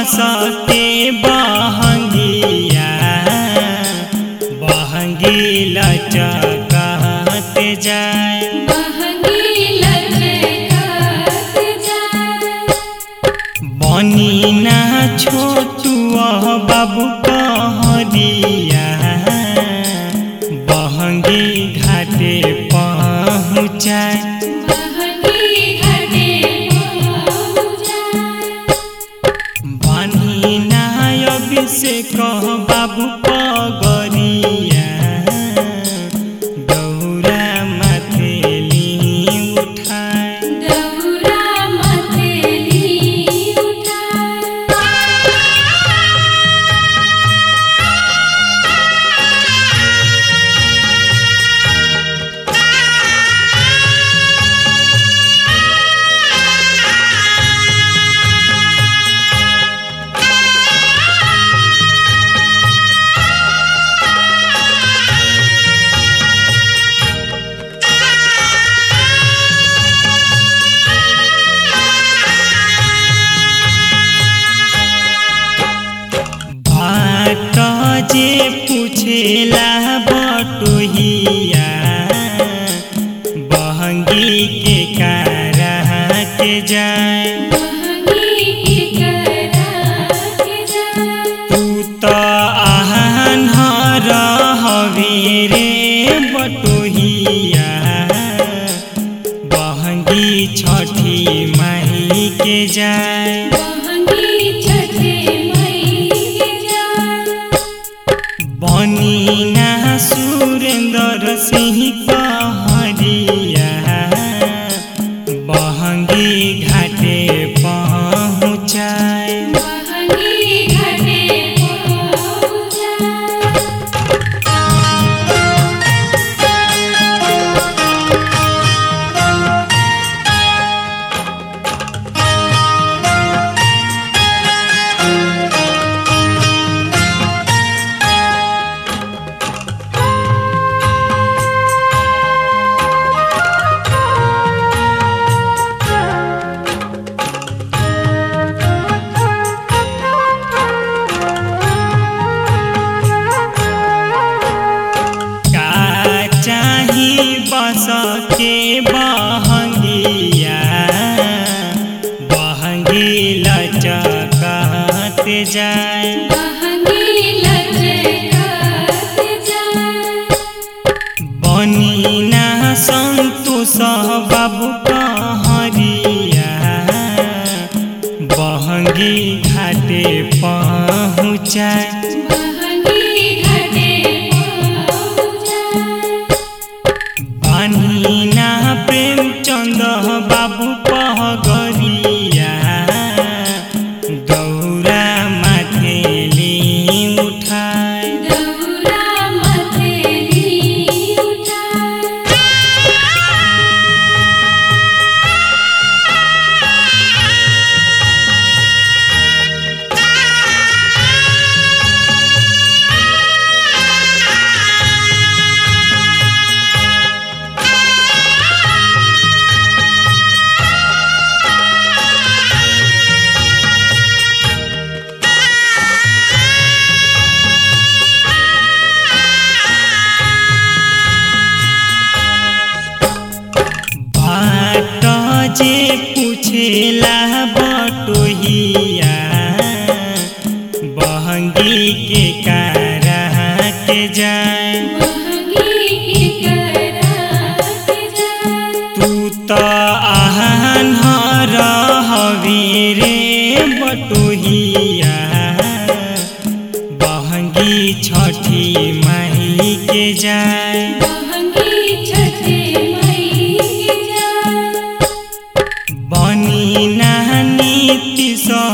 बसते बहंगिया बहंगी लचकते जाए बहंगी लचकत जाए बनी ना छोटुआ बाबू कहरिया बहंगी घाटे पहुँचाए बहंगी घाटे पहुँचाए बानी ना अभिषेक बाबू पगरिया गौरा मथेली उठाए दौरा मथेली उठाए बाट जे पूछेला बटोहिया बहंगी के कारा के जाए बहंगी के करा के जाए तू तो आहन हवे रे बटोहिया बहंगी छठी माही के जाए बहंगी छठे मई के जाए बनी ना सुरेंद्र सिंह कहरिया बहंगी घाटे पहुँचाए बहंगी घाटे पहुँचाए का चाही बस के बहंगिया बहंगी लचकत जाए बहंगी लचकत जाए बनी ना संतोष बाबू कहरिया बहंगी घाटे पहुँचाए बहंगी घाटे पहुँचाए बानी ना प्रेमचंद बाबू पहगरिया गौरा माथेली उठाए दौरा मथेली उठाए बाट जे पूछेला बटोहिया बहंगी के कारा के जाए बहंगी के करा के जाए तू तो आहन हवे रे बटोहिया बहंगी छठी माही के जाए बहंगी छठे मई के जाए बनी ना नीति स